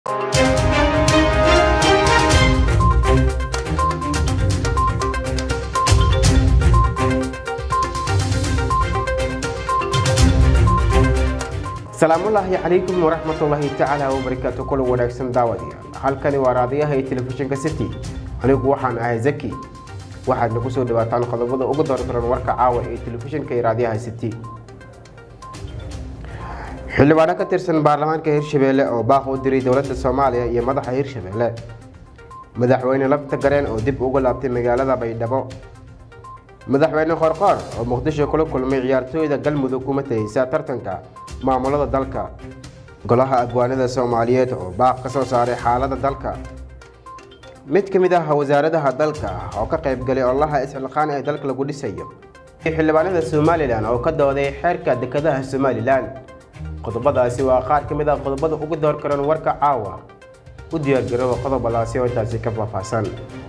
salaamullaahi calaykum waraxmatullaahi tacaala wabarakaatu kula wanaagsan daawadayaal halkani waa raadiyaha ee telefishinka city anigu waxaan ahay zaki waxaadna ku soo dhawaataan qodobada ugu doordaran warka caawa ee telefishinka iyo raadiyaha city xildhibaano ka tirsan baarlamaanka hirshabeelle oo baaq u diray dowladda soomaaliya iyo madaxa hirshabeelle madaxweyne lafta gareen oo dib uga laabtay magaalada baydhabo madaxweyne qorqoor oo muqdisho kula kulmay ciyaartooyda galmudug kuma tahaysa tartanka maamulada dalka golaha abwaanada soomaaliyeed oo baaq ka soo saaray xaalada dalka mid ka mid ah wasaaradaha dalka oo ka qaybgalay olaha isxilqaan ee dalka lagu dhisayo xildhibaanada somalilan oo ka dooday xeerka dekedaha somalilan qodobadaasi waa qaar ka mid ah qodobada ugu door karan warka caawa u diyaargarooba qodobadaasi oo intaasi ka faahfaahsan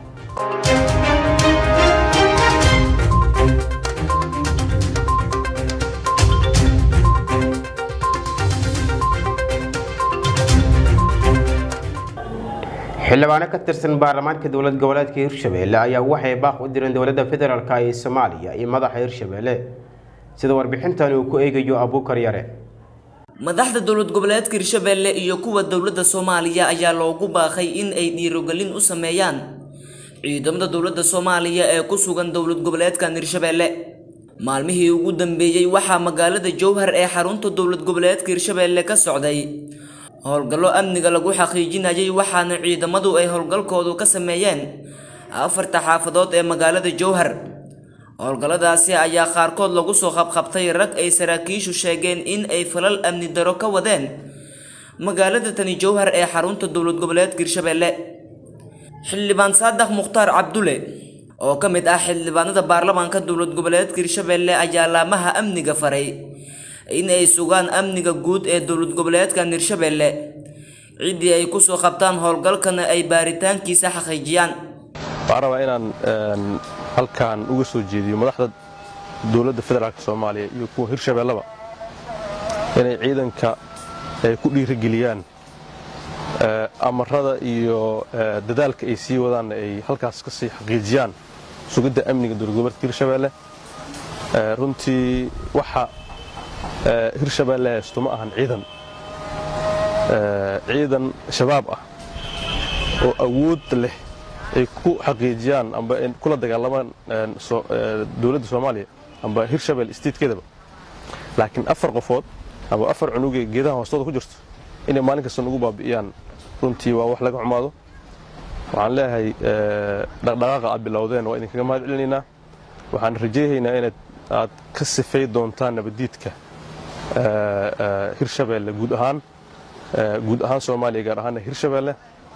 xildhibaano ka tirsan baarlamaanka dowlad goboleedka hirshabeelle ayaa waxay baaq u direen dowladda federaalk ee soomaaliya iyo madaxa hirshabeelle sida warbixintan uu ku eegayo abuukar yare madaxda dowlad goboleedka hirshabeelle iyo kuwa dowladda soomaaliya ayaa loogu baaqay in ay dhiirogelin u sameeyaan ciidamada dowladda soomaaliya ee ku sugan dowlad goboleedkan hirshabeelle maalmihii ugu dambeeyey waxaa magaalada jowhar ee xarunta dowlad goboleedka hirshabeelle ka socday howlgallo amniga lagu xaqiijinayay waxaana ciidamadu ay howlgalkoodu ka sameeyeen afarta xaafadood ee magaalada jowhar howlgalladaasi ayaa qaarkood lagu soo qabqabtay rag ay saraakiishu sheegeen in ay falal amni daro ka wadeen magaalada tani jowhar ee xarunta dowlad goboleedka hirshabeelle xildhibaan saadax mukhtaar cabdule oo ka mid ah xildhibaanada baarlamaanka dowlad goboleedka hirshabeelle ayaa laamaha amniga faray in ay sugaan amniga guud ee dowlad goboleedkan hirshabeelle ciddii ay kusoo qabtaan howlgalkana ay baaritaankiisa xaqiijiyaan waxaan rabaa inaan halkan uga soo jeediyo madaxda dowladda federaalk soomaaliya iyo kuwa hirshabeelleba inay ciidanka ay ku dhiirigeliyaan amarada iyo dadaalka ay sii wadaanna ay halkaas ka sii xaqiijiyaan sugidda amniga dowlad goboleedka hirshabeelle runtii waxa hirshabeelle haysto ma ahan ciidan ciidan shabaab ah oo awood leh ay ku xaqiijiyaan amba kula dagaalamaan dowladda soomaaliya amba hirshabelle statekeedaba laakiin afar qofood amba afar cunugee geedaha hoostooda ku jirto inay maalin kasta nugu baabi'iyaan runtii waa wax laga xumaado waxaan leeyahay dhaqdhaqaaqa aad bilowdeen waa idinkaga mahad celinaynaa waxaan rajaynaynaa inaad aad ka sifay doontaan nabaddiidka hirshabeelle guud ahaan guud ahaan soomaaliya gaar ahaanna hirshabeelle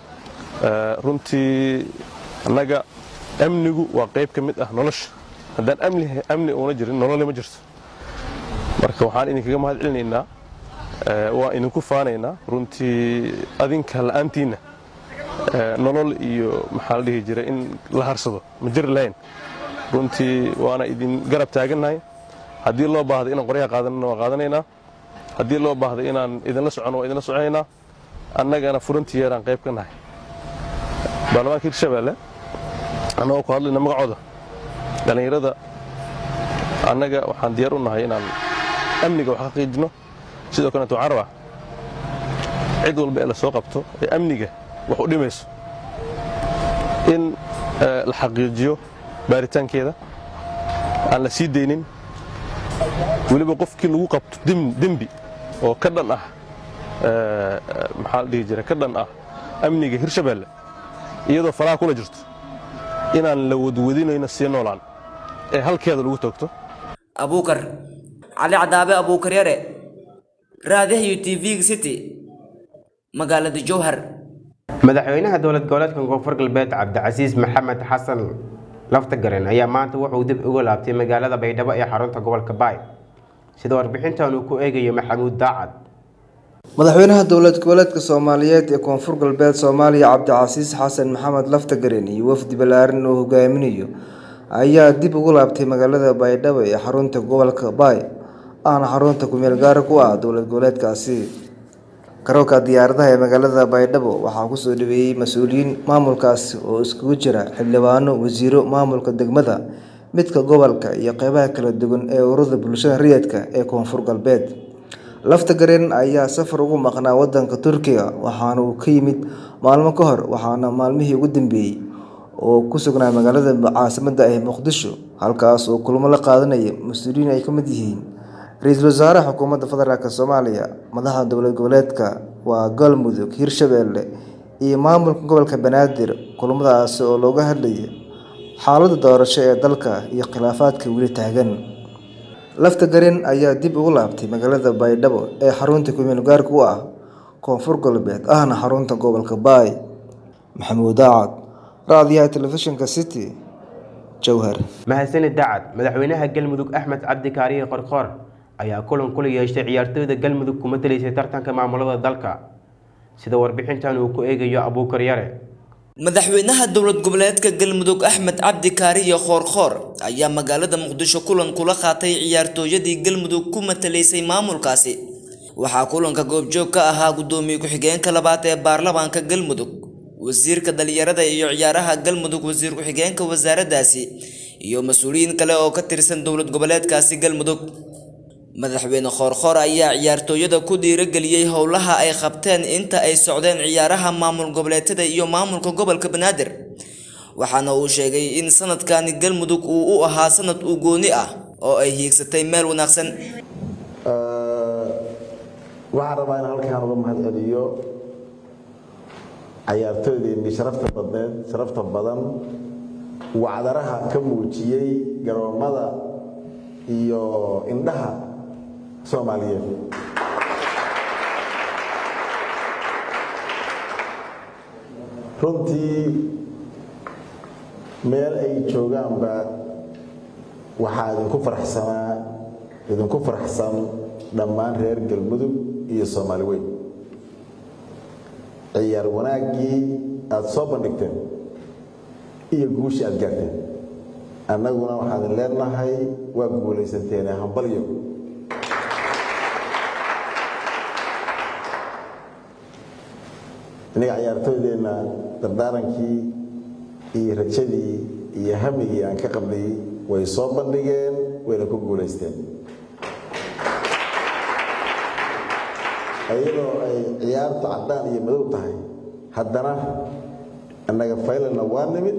runtii annaga amnigu waa qayb ka mid ah nolosha haddaan amni uuna jirin nolole ma jirto marka waxaan idinkaga mahad celinaynaa waan idinku faanaynaa runtii adinka la'aantiinna nolol iyo maxaa la dhihi jiray in la harsado ma jiri lahayn runtii waana idin garab taagannahay haddii loo baahday inaan qoryaha qaadanana waan qaadanaynaa haddii loo baahday inaan idinla soconno waan idinla soconaynaa annagana furantiyeeraan qayb ka nahay baarlamaanka hirshabeelle annagoo ku hadlayna magacooda dhallinyarada annaga waxaan diyaar u nahay inaan amniga wax xaqiijino sidoo kaleeto waxaan rabaa cid walba ee la soo qabto ee amniga wax u dhimayso in la xaqiijiyo baaritaankeeda aan la sii daynin weliba qofkii lagu qabto dembi oo ka dhan ah maxaa la dhihi jira ka dhan ah amniga hirshabeelle iyadoo faraha kula jirto inaan la wadwadinayno sii noolaan ee halkeeda lagu toogto abuukar cali cadaabe abuukar yare raadiyaha u t v city magaalada jowhar madaxweynaha dowlad goboleedka koonfur galbeed cabdicasiis maxamed xasan laftagaren ayaa maanta wuxuu dib uga laabtay magaalada baydhabo ee xarunta gobolka baay sida warbixintan uu ku eegayo maxamuud daacad madaxweynaha dowlad goboleedka soomaaliyeed ee koonfur galbeed soomaaliya cabdicasiis xasan maxamed laftagaren iyo wafdi ballaaran oo hogaaminayo ayaa dib ugu laabtay magaalada baydhabo ee xarunta gobolka baay ahna xarunta kumeel gaara ku ah dowlad goboleedkaasi garoonka diyaaradaha ee magaalada baydhabo waxaa kusoo dhaweeyey mas-uuliyiin maamulkaasi oo iskugu jira xildhibaano wasiiro maamulka degmada midka gobolka iyo qeybaha kala duwan ee ururada bulshada rayidka ee koonfur galbeed lafta gareen ayaa safar ugu maqnaa wadanka turkiga waxaana uu ka yimid maalmo ka hor waxaana maalmihii ugu dambeeyey oo ku sugnaa magaalada caasimada ah muqdisho halkaas oo kulmo la qaadanaya mas-uuliyiin ay ka mid yihiin ra-iisul wasaaraha xukuumadda federaalk soomaaliya madaxda dowlad goboleedka waa galmudug hirshabeelle iyo maamulka gobolka banaadir kulmadaasi oo looga hadlayay xaaladda doorasho ee dalka iyo khilaafaadka weli taagan lafta gareen ayaa dib ugu laabtay magaalada baydhabo ee xarunta kumeel gaarka u ah koonfur galbeed ahna xarunta gobolka baay maxamuud daacad raadiyaha telefishinka city jowhar mahadsanid dacad madaxweynaha galmudug axmed cabdi kaariye qorqoor ayaa kulan kula yeeshay ciyaartooyda galmudug kuma talisay tartanka maamulada dalka sida warbixintan uu ku eegayo abuukar yare madaxweynaha dowlad goboleedka galmudug axmed cabdi kaariye khoorkhoor ayaa magaalada muqdisho kulan kula qaatay ciyaartooyadii galmudug ku matalaysay maamulkaasi waxaa kulanka goobjoog ka ahaa gudoomiye ku-xigeenka labaad ee baarlamaanka galmudug wasiirka dhalinyarada iyo ciyaaraha galmudug wasiir ku-xigeenka wasaaraddaasi iyo mas-uuliyiin kale oo ka tirsan dowlad goboleedkaasi galmudug madaxweyne khoorkhoor ayaa ciyaartooyada ku dhiirageliyey howlaha ay qabteen inta ay socdeen ciyaaraha maamul goboleedyada iyo maamulka gobolka banaadir waxaana uu sheegay in sanadkani galmudug uu u ahaa sanad u gooni ah oo ay hiigsatay meel wanaagsan waxaan rabaa in halkaan uga mahad celiyo cayaartooydeennii sharafta badneed sharafta badan wacdaraha ka muujiyey garoomada iyo indhaha soomaaliyeed runtii meel ay joogaanba waxaa idinku faraxsanaa idinku faraxsan dhammaan reer galmudug iyo soomaali weyn ciyaar wanaaggii aada soo bandhigteen iyo guushii aada gaarteen annaguna waxaan idin leenahay waa guulaysanteene hambalyo innaga ciyaartooydeenna dardaarankii iyo rajadii iyo hamigii aan ka qabnay way soo bandhigeen wayna ku guulaysteen iyadoo ay ciyaartu caddaan iyo madow tahay haddana annaga faylalna waa nimid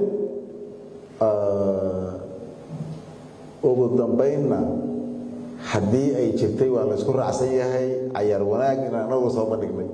ugu dambaynna haddii ay jirtay waa laysku raacsan yahay cayaar wanaag inaan anagu soo bandhignay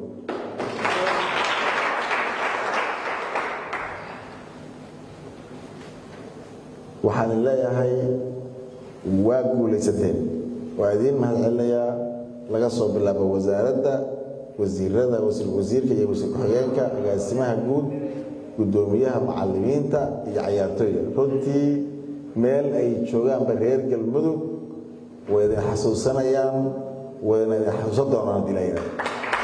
waxaan idin leeyahay waa guulaysateen waa idiin mahad celinayaa laga soo bilaabo wasaaradda wasiirada wasiirka iyo wasiir ku-xigeenka agaasimaha guud guddoomiyaha macalimiinta iyo cayaartooyda runtii meel ay joogaanba reer galmudug way idin xasuusanayaan wayna idin xasuusan doonaan haddii la yidhahdo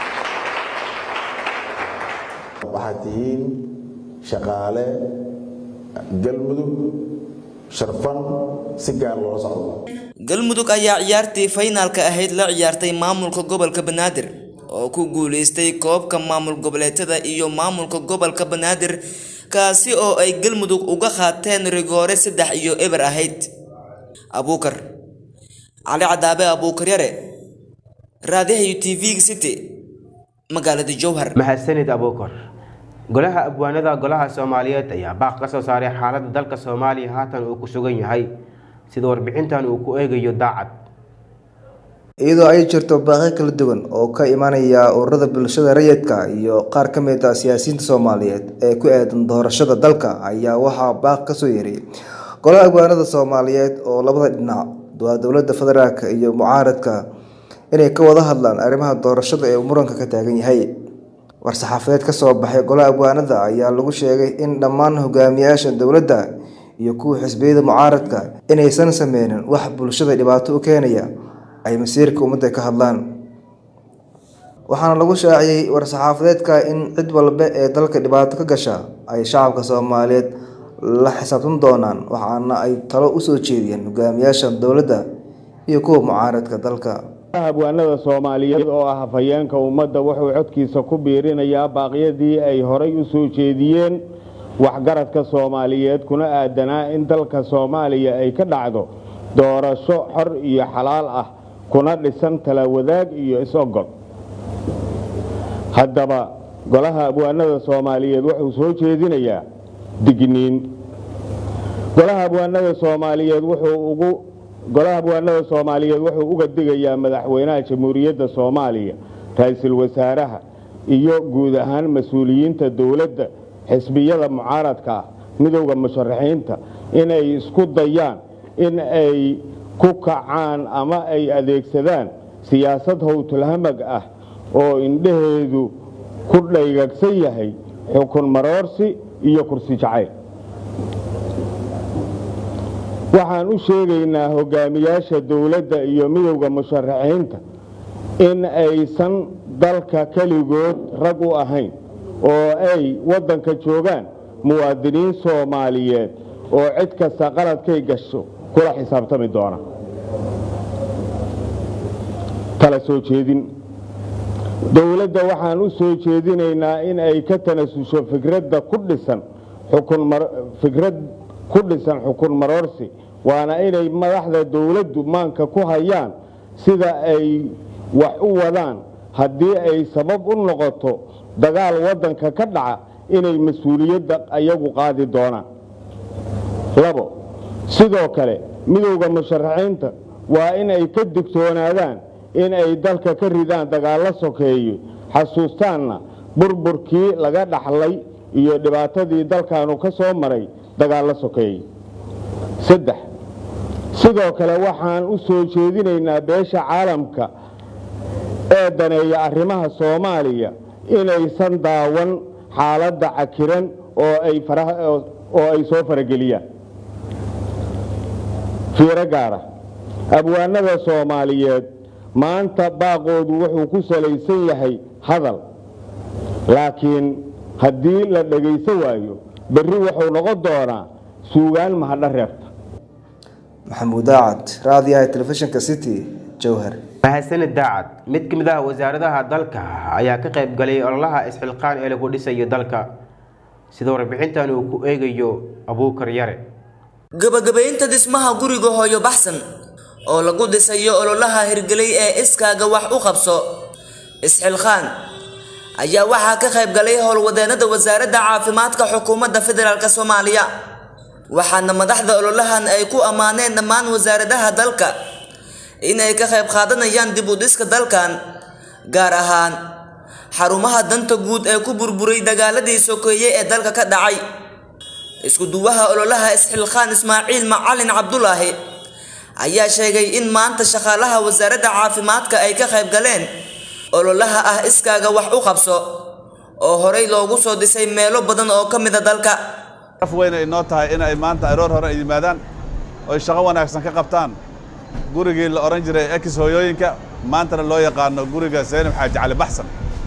waxaad tihiin shaqaale galmudug sharfan si gaar loola socdo galmudug ayaa ciyaartii faynaalka ahayd la ciyaartay maamulka gobolka banaadir oo ku guuleystay koobka maamul goboleedyada iyo maamulka gobolka banaadir kaasi oo ay galmudug uga qaateen rigoore saddex iyo eber ahayd abuukar cali cadaabe abuukar yare raadiyaha t v city magaalada jowhar mahadsanid abuukar golaha abwaanada golaha soomaaliyeed ayaa baaq ka soo saaray xaaladda dalka soomaaliya haatan uu ku sugan yahay sida warbixintan uu ku eegayo daacad iyadoo ay jirto baaqyo kala duwan oo ka imanaya ururada bulshada rayidka iyo qaar ka mid ah siyaasiyiinta soomaaliyeed ee ku aadan doorashada dalka ayaa waxaa baaq kasoo yeeray golaha abwaanada soomaaliyeed oo labada dhinac waa dowlada federaalk iyo mucaaradka inay ka wada hadlaan arrimaha doorashada ee muranka ka taagan yahay war-saxaafadeed kasoo baxay golaha abwaanada ayaa lagu sheegay in dhammaan hogaamiyaasha dowladda iyo kuwa xisbiyada mucaaradka inaysan sameynin wax bulshada dhibaato u keenaya ay masiirka ummadda ka hadlaan waxaana lagu shaaciyey war-saxaafadeedka in cid walba ee dalka dhibaato ka gasha ay shacabka soomaaliyeed la xisaabtan doonaan waxaana ay talo usoo jeediyeen hogaamiyaasha dowladda iyo kuwa mucaaradka dalka habwaanada soomaaliyeed oo ah hafayeenka ummadda wuxuu codkiisa ku biirinayaa baaqyadii ay horay u soo jeediyeen waxgaradka soomaaliyeed kuna aadanaa in dalka soomaaliya ay ka dhacdo doorasho xor iyo xalaal ah kuna dhisan tala wadaag iyo is-ogol haddaba golaha abwaanada soomaaliyeed wuxuu soo jeedinayaa digniin golaha abwaanada soomaaliyeed wuxuu ugu golaha abwaanada soomaaliyeed wuxuu uga digayaa madaxweynaha jamhuuriyadda soomaaliya ra-iisul wasaaraha iyo guud ahaan mas-uuliyiinta dowladda xisbiyada mucaaradka ah midowda musharaxiinta inay isku dayaan in ay ku kacaan ama ay adeegsadaan siyaasad howtulhamag ah oo indhaheedu ku dhaygagsan yahay xukun maroorsi iyo kursi jacayl waxaan u sheegaynaa hogaamiyaasha dowladda iyo midowda musharaxiinta in aysan dalka keligood rag u ahayn oo ay waddanka joogaan muwaadiniin soomaaliyeed oo cid kasta qaladkay gasho kula xisaabtami doona tala soo jeedin dowladda waxaan u soo jeedinaynaa in ay ka tanasusho fikradda ku dhisan fikrad ku dhisan xukun maroorsi waana inay madaxda dowladdu maanka ku hayaan sida ay wax u wadaan haddii ay sabab u noqoto dagaal waddanka ka dhaca inay mas-uuliyadda ayagu qaadi doonaan labo sidoo kale midowda musharaxiinta waa in ay ka digtoonaadaan in ay dalka ka ridaan dagaallo sokeeye xasuustaanna burburkii laga dhaxlay iyo dhibaatadii dalkaanu ka soo maray dagaallo sokeeye saddex sidoo kale waxaan u soo jeedinaynaa beesha caalamka ee daneeya arrimaha soomaaliya inaysan daawan xaaladda cakiran oo ay soo farageliyaan fiiro gaara abwaanada soomaaliyeed maanta baaqoodu wuxuu ku salaysan yahay hadal laakiin haddii la dhegaysan waayo berri wuxuu noqon doonaa suugaan mahadho reebta maxamuud daacad raadiyaha telefishinka city jowhar mahadsanid daacad mid ka mid ah wasaaradaha dalka ayaa ka qayb galay ololaha isxilqaan ee lagu dhisayo dalka sida warbixintan uu ku eegayo abuukar yare gabagabaynta dhismaha guriga hooyo baxsan oo lagu dhisayo ololaha hirgelay ee iskaaga wax u qabso isxilqaan ayaa waxaa ka qayb galay howlwadeennada wasaaradda caafimaadka xukuumadda federaalk soomaaliya waxaana madaxda ololahan ay ku ammaaneen dhammaan wasaaradaha dalka in ay ka qayb qaadanayaan dib u dhiska dalkan gaar ahaan xarumaha danta guud ee ku burburay dagaaladii sokeeye ee dalka ka dhacay isku duwaha ololaha isxilqaan ismaaciil macalin cabdulaahi ayaa sheegay in maanta shaqaalaha wasaaradda caafimaadka ay ka qayb galeen ololaha ah iskaaga wax u qabso oo horey loogu soo dhisay meelo badan oo ka mid a dalka af weyn ay noo tahay in ay maanta aroor hore ay yimaadaan oo ay shaqo wanaagsan ka qabtaan gurigii la odhan jiray ex hooyooyinka maantana loo yaqaano guriga seenib xaaji cali baxsan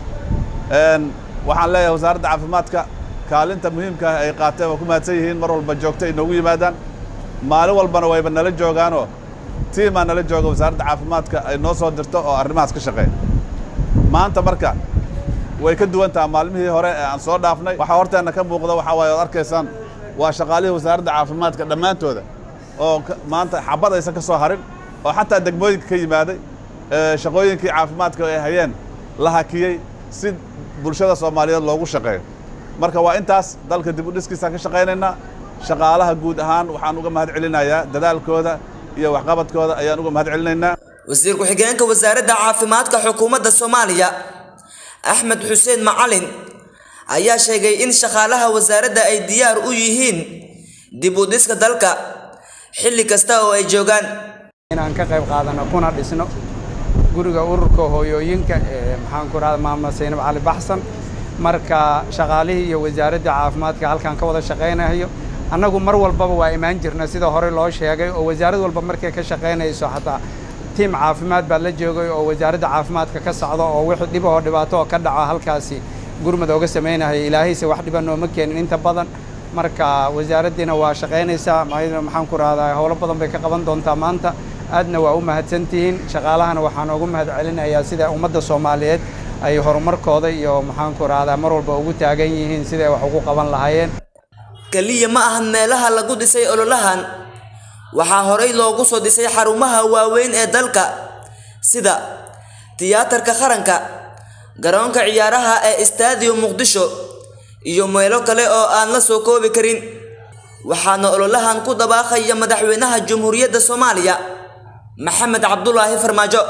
waxaan leeyahay wasaaradda caafimaadka kaalinta muhiimka ah ay qaateen waa ku mahadsan yihiin mar walba joogto ay noogu yimaadaan maalin walbana wayba nala joogaanoo tiimaa nala jooga wasaaradda caafimaadka ay noo soo dirto oo arrimahaas ka shaqeeya maanta marka way ka duwan taha maalmihii hore ee aan soo dhaafnay waxaa horteenna ka muuqda waxaa waaye oad arkaysaan waa shaqaalihii wasaaradda caafimaadka dhammaantooda oo maanta xabad aysan ka soo harin oo xataa degmooyinka ka yimaaday shaqooyinkii caafimaadka ay hayeen la hakiyey si bulshada soomaaliyeed loogu shaqeeyo marka waa intaas dalka dib u dhiskiisaan ka shaqaynaynaa shaqaalaha guud ahaan waxaan uga mahad celinayaa dadaalkooda iyo waxqabadkooda ayaan uga mahad celinaynaa wasiir ku-xigeenka wasaaradda caafimaadka xukuumadda soomaaliya axmed xuseen macalin ayaa sheegay in shaqaalaha wasaaradda ay diyaar u yihiin dib u dhiska dalka xilli kasta oo ay joogaan inaan ka qayb qaadano kuna dhisno guriga ururka hooyooyinka ee maxaan ku rahda maamud saynab cali baxsan marka shaqaalihii iyo wasaaradda caafimaadka halkan ka wada shaqaynayo annagu mar walbaba waa imaan jirna sida hore loo sheegay oo wasaarad walba markay ka shaqaynayso xataa tiim caafimaad baa la joogay oo wasaaradda caafimaadka ka socda oo wixii dhib oo dhibaato oo ka dhaco halkaasi gurmud ooga samaynaya ilaahayse wax dhiba nooma keenin inta badan marka wasaaraddiina waa shaqaynaysaa maxaan ku rahdaa howlo badan bay ka qaban doontaa maanta aadna waa u mahadsantihiin shaqaalahana waxaan ugu mahad celinayaa sida ummadda soomaaliyeed ay horumarkooda iyo maxaanku rahdaa mar walba ugu taagan yihiin siday wax ugu qaban lahaayeen keliya ma ahan meelaha lagu dhisay ololahan waxaa horey loogu soo dhisay xarumaha waaweyn ee dalka sida tiyaatarka qaranka garoonka ciyaaraha ee stadium muqdisho iyo meelo kale oo aan la soo koobi karin waxaana ololahan ku dabaaqaya madaxweynaha jamhuuriyadda soomaaliya maxamed cabdulaahi farmaajo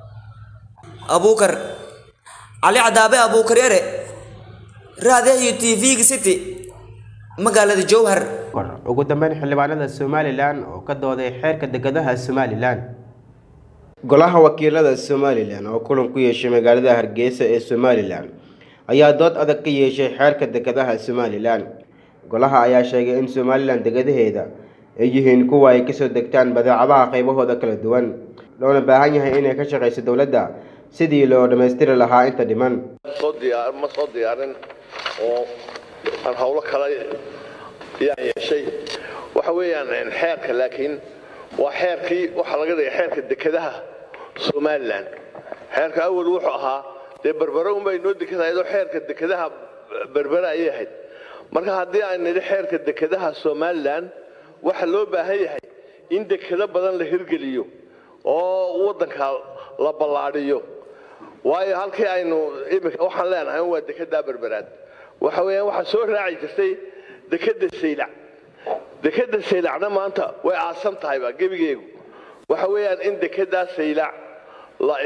abuukar cali cadaabe abuukar yare raadiyaha t v-ga city magaalada jowhar ugu dambeyn xildhibaanada somalilan oo ka dooday xeerka dekedaha somalilan golaha wakiilada somalilan oo kulan ku yeeshay magaalada hargeysa ee somalilan ayaa dood adag ka yeeshay xeerka dekedaha somalilan golaha ayaa sheegay in somalilan degadaheeda ay yihiin kuwa ay kasoo degtaan badeecadaha qaybahooda kala duwan loona baahan yahay inay ka shaqayso dowladda sidii loo dhammaystiri lahaa inta dhiman ma soo diyaarin oo aan howlo kale yaan yeeshay waxa weeyaan xeerka laakiin waa xeerkii waxaa laga dhigay xeerka dekedaha somalilan xeerka awal wuxuu ahaa dee berbere unbay noo dekadahayd oo xeerka dekedaha berbere ayay ahayd marka haddii aan nidhi xeerka dekedaha somalilan waxa loo baahan yahay in dekado badan la hirgeliyo oo waddanka la ballaadhiyo waayo halkii aynu iminka waxaan leenahay waa dekedaa berberaad waxa weeyaan waxaa soo raaci jirtay dekeda saylac dekeda saylacna maanta way aasan tahayba gebigeegu waxa weeyaan in dekedaa saylac la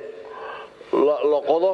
la qodo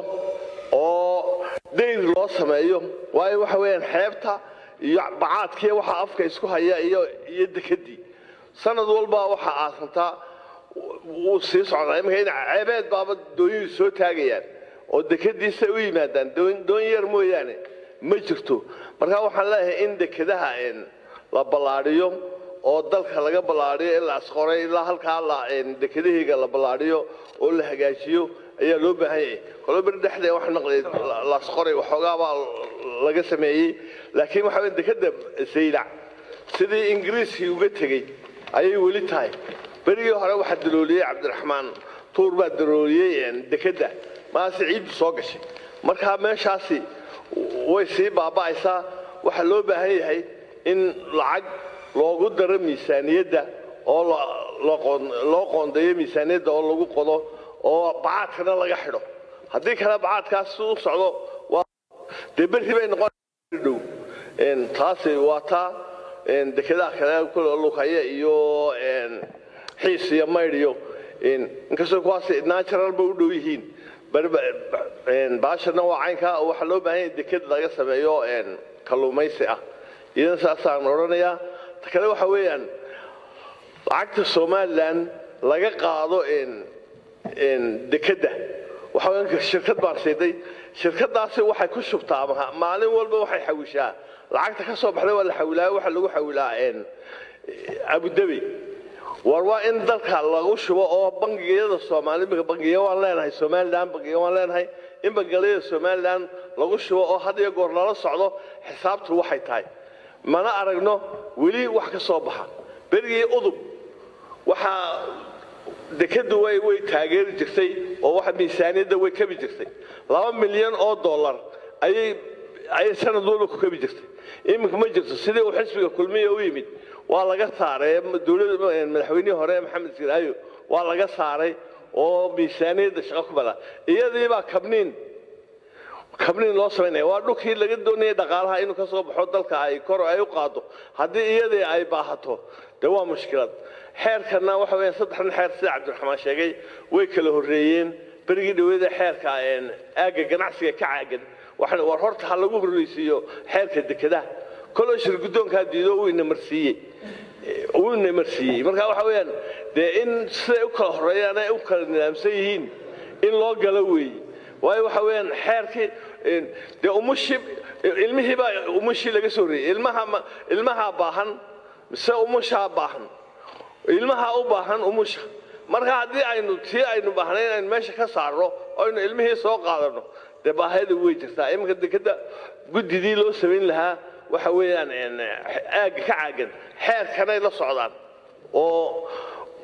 oo dayr loo sameeyo waayo waxa weeyaan xeebta iyo bacaadkiiyo waxa afka isku haya iyo iyo dekedii sanad walba waxaa aasantaa wuu sii socdaa iminka in ceebeed baaba doonyidu soo taagayaan oo dekediisa u yimaadaan doon yar mooyaane ma jirto marka waxaan leeyahay in dekedaha la ballaadhiyo oo dalka laga ballaadhiyo in la asqoray ilaa halkaa dekedahayga la ballaadhiyo oo la hagaajiyo ayaa loo baahan yahay kolo beri dhexdee waxaan maqlay la asqoray waxoogaabaa laga sameeyey laakiin waxa weya dekeda saylac sidii ingiriiskii uga tegey ayay weli tahay berigii hore waxaa dalooliyey cabdiraxmaan tuur baa dalooliyey dekedda maase ciiddu soo gashay markaa meeshaasi way sii baaba'aysaa waxaa loo baahan yahay in lacag loogu daro miisaaniyadda oo loo qoondeeyo miisaaniyadda oo lagu qodo oo bacaadkana laga xidho haddii kale bacaadkaas u socdo dee berri bay noqondhow taasi waa taa dekedaha kale lukaya iyo xiis iyo maydh iyo inkastoo kuwaas natural ba u dhow yihiin baashana waa caynkaa oo waxaa loo baahan yahay deked laga sameeyo kalluumaysi ah idan saasaan odhanayaa ta kale waxa weeyaan lacagta somalilan laga qaado dekedda waxa shirkad baan siiday shirkadaasi waxay ku shubtaa maalin walba waxay xawishaa lacagta ka soo baxda waa la xawilaa waxa lagu xawilaa abudabi war waa in dalka lagu shubo oo bangiyada soomaali bangiya waan leenahay somalilan bangiya waan leenahay in bangiyada somalilan lagu shubo oo had iyo goor lala socdo xisaabtu waxay tahay mana aragno weli wax ka soo baxa berigii udub waxaa dekedu way way taageeri jirtay oo waxa miisaaniyadda way kabi jirtay laba milyan oo dollar ayay ayay sanad walba ku kabi jirtay iminka ma jirto sidii uu xisbiga kulmiya u yimid waa laga saaray dowladda madaxweynihii hore maxamed siraayo waa laga saaray oo miisaaniyadda shaqo ku bala iyadii baa kabniin kabniin loo samaynaya waa dhulkii laga doonayay dhaqaalaha inuu ka soo baxo dalka ay kor ay u qaado haddii iyadii ay baahato dee waa mushkilad xeerkana waxa weeyaan saddexdan xeer sida cabdiraxmaan sheegay way kala horreeyeen berigii dhaweyda xeerka aagga ganacsiga ka caagan waxaan war horta ha lagu horreysiiyo xeerka dekedaha koloo shir guddoonkaa diido uu ina marsiiyey uu ina marsiiyey marka waxa weeyaan dee in siday u kala horreeyaan ay u kala nidaamsan yihiin in loo galo weeye waayo waxa weeyaan xeerkii dee umushii ilmihii baa umushii laga soo horreeyey ilmaha ilmahaa baahan mise umushaa baahan ilmahaa u baahan umusha marka haddii aynu tii aynu baahnayn aynu meesha ka saarno aynu ilmihii soo qaadano dee baahida way jirtaa iminka dekeda guddidii loo samayn lahaa waxa weeyaan aagga ka caagan xeerkanay la socdaan oo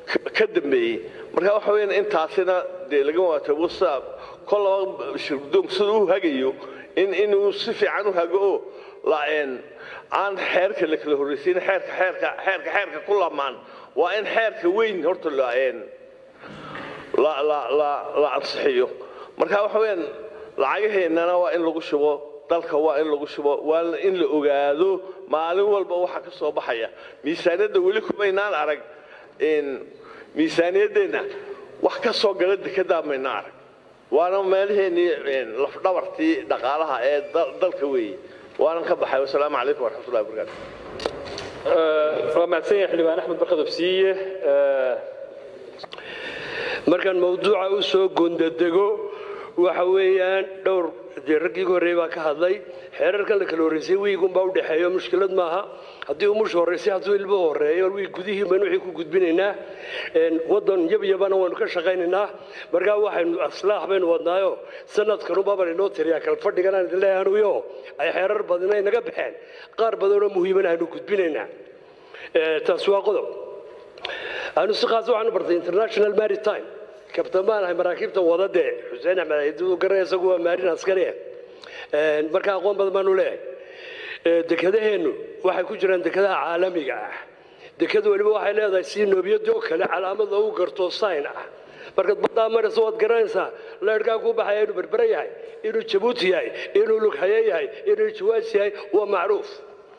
ka dambeeyey marka waxa weeyaan intaasina dee laga waatay whatsapp kol laba shirgudoonku sida u hagayo in inuu si fiican u hago oo laen aan xeerka la kala horreysiin xeerka xeerka xeerka xeerka ku lamaan waa in xeerka weyn horta laen la la la la ansixiyo marka waxa weeyaan lacagaheennana waa in lagu shubo dalka waa in lagu shubo waa in la ogaado maalin walba waxa ka soo baxaya miisaaniyadda weli kumaynaan arag miisaaniyaddeenna wax ka soo gala dekedaa mayna arag waana meelaheennii lafdhabartii dhaqaalaha ee dalka weeye waanan ka baxay wasalaamu calaykum waraxmatullahi wabarakaatu waa mahadsan yahay xildhibaan axmed barkad ofsiiye markaan mawduuca u soo gondadego waxa weeyaan dhowr dee raggii ugu horreeyey baa ka hadlay xeerarkan la kala horreysay wiigunbaa u dhexeeyo mushkilad maaha haddii umusha horreysay hadduu ilmo horreeyo wiig gudihii baynu wixii ku gudbinaynaa waddan yabyabana waynu ka shaqaynaynaa markaa waxaynu aslaax baynu wadnaayo sanadkanuba baan inoo tiriyaa kal fadhiganaan idin leeyahay anuyo ay xeerar badan ay naga baxeen qaar badanoo muhiimana aynu gudbinaynaa taas waa qodob anu si khaas waxaanu bartay international maritime kabtan baan ahay maraakiibta wadade xuseen axmed aydu garay isagu waa maarin askari marka aqoon badan baanu leeyahay dekedaheennu waxay ku jiraan dekadaha caalamiga ah dekadu weliba waxay leedahay si noobiyadoo kale calaamad loogu garto sign ah markaad baddaa maraysa waad garanaysaa leerhkaa kuu baxaya inuu berbere yahay inuu jabuuti yahay inuu lughaye yahay inuu jawaas yahay waa macruuf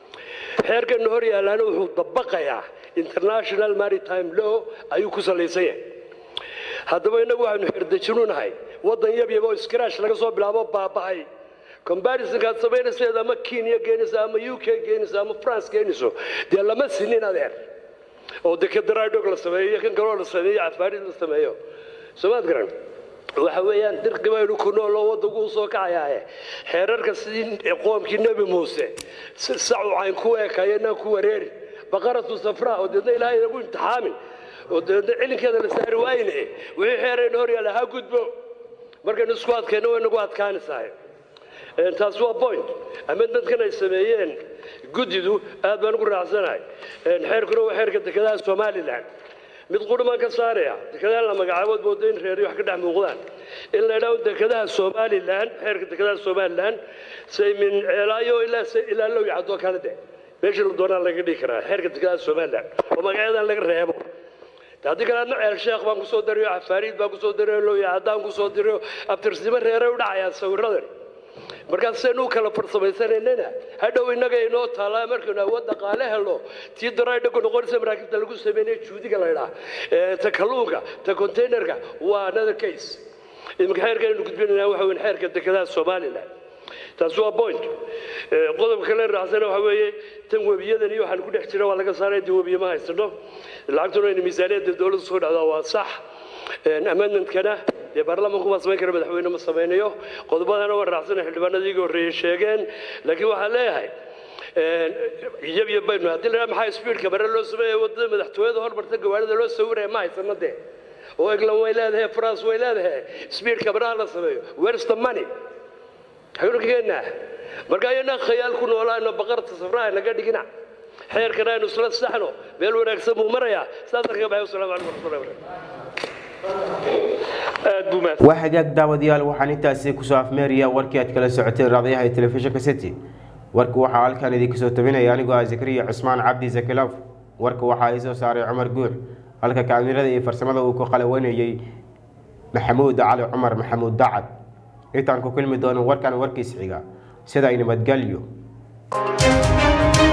xeerkana hor yaalaana wuxuu dabaqayaa international maritime law ayuu ku salaysan yahay haddaba innagu waxaynu xerdejinunahay waddan yabyaba oo skraash laga soo bilaabo baaba'ay combarisonkaad samaynayseed ama kenya geenayso ama u k geenayso ama france geenayso dee lama sinin adeer oo dekedaradhog la sameeyo iyo kan kaloo la sameeyo cafaarid la sameeyo soomaad garan waxa weeyaan dirqi baynu ku nooloo waddanku u soo kacayaaye xeerarka sidii qoomkii nebi muuse sacu cayn ku eekayo inaan ku wareeri baqaratu safraa oo deedna ilaahay inagu imtixaamin oo deedna cilinkeeda la saari waayne wixii xeerayna hor yaalla ha gudbo markaynu isku adkayno way nagu adkaanaysaa taas waa point amendmentkan ay sameeyeen guddidu aad baan ugu raacsanahay xeerkuna waa xeerka dekedaha somalilan mid qudhumaan ka saaraya dekedaha la magacaabood mooda in reeri wax ka dhex muuqdaan in la idhaahdo dekedaha somalilan xeerka dekedaha somalilan say min ceelaayo ilaa ilaa low yacdoo kale de meeshii la doonaa laga dhigi karaa xeerka dekedaha somalilan oo magacyadan laga reebo haddii kale adna ceel sheekh baan kusoo darayo cafaariid baan kusoo darayo low yacdaan kusoo dirayo abtirsnimo reeray u dhacayaan sawiradan markaas saynu u kala farsamaysananana hadhow innaga inoo taalaa markaynu awood dhaqaale helo tii daraydhagu noqonaysa maraakiibta lagu sameynaya juudiga la idhaa ta kalluunka ta containerka waa another case iminka xeerka aynu gudbinaynaa waxa weyn xeerka dekedaha somalilan taas waa point qodobka kale raacsana waxa weeye tan webiyadan iyo waxaan ku dhex jira waa laga saaray dee webiye ma haysano lacagtuna aynu miisaaniyadda dowladda soo dhacdaa waa sax amendmentkana dee baarlamaanku ma samayn kara madaxweyne ma samaynayo qodobadana waa raacsana xildhibaanadii iga horreeyey sheegeen laakiin waxaan leeyahay iyabiyo baynu haddii la maxaa speedka bare loo sameeya wadada madaxtooyada hormarta gawaarida loo sawiraya ma haysano dee oo england way leedahay france way leedahay speedka baraha la sameeyo where's the money xagnu keenaa marka ayana khayaal ku noolaano baqarta safraha naga dhigina xeerkana aynu isla saxno meel wanaagsan buu marayaa saasaan kaga baxay wasalaamu calaykum waraxmatullahi wabarakatu waa hagaag daawadayaal waxaan intaasi kusoo afmeeraya warkii aad kala socoteen raadiyaha ee telefishinka city warka waxaa halkan idinka soo tabinaya anigoo ah zakariya cusmaan cabdi zakilof warka waxaa ii soo saaray cumar guux halka kaamirada iyo farsamada uu ku qalawanayey maxamuud cali cumar maxamuud dacad intaan ku kulmi doono warkan warkiis xiga sida ay nabadgelyo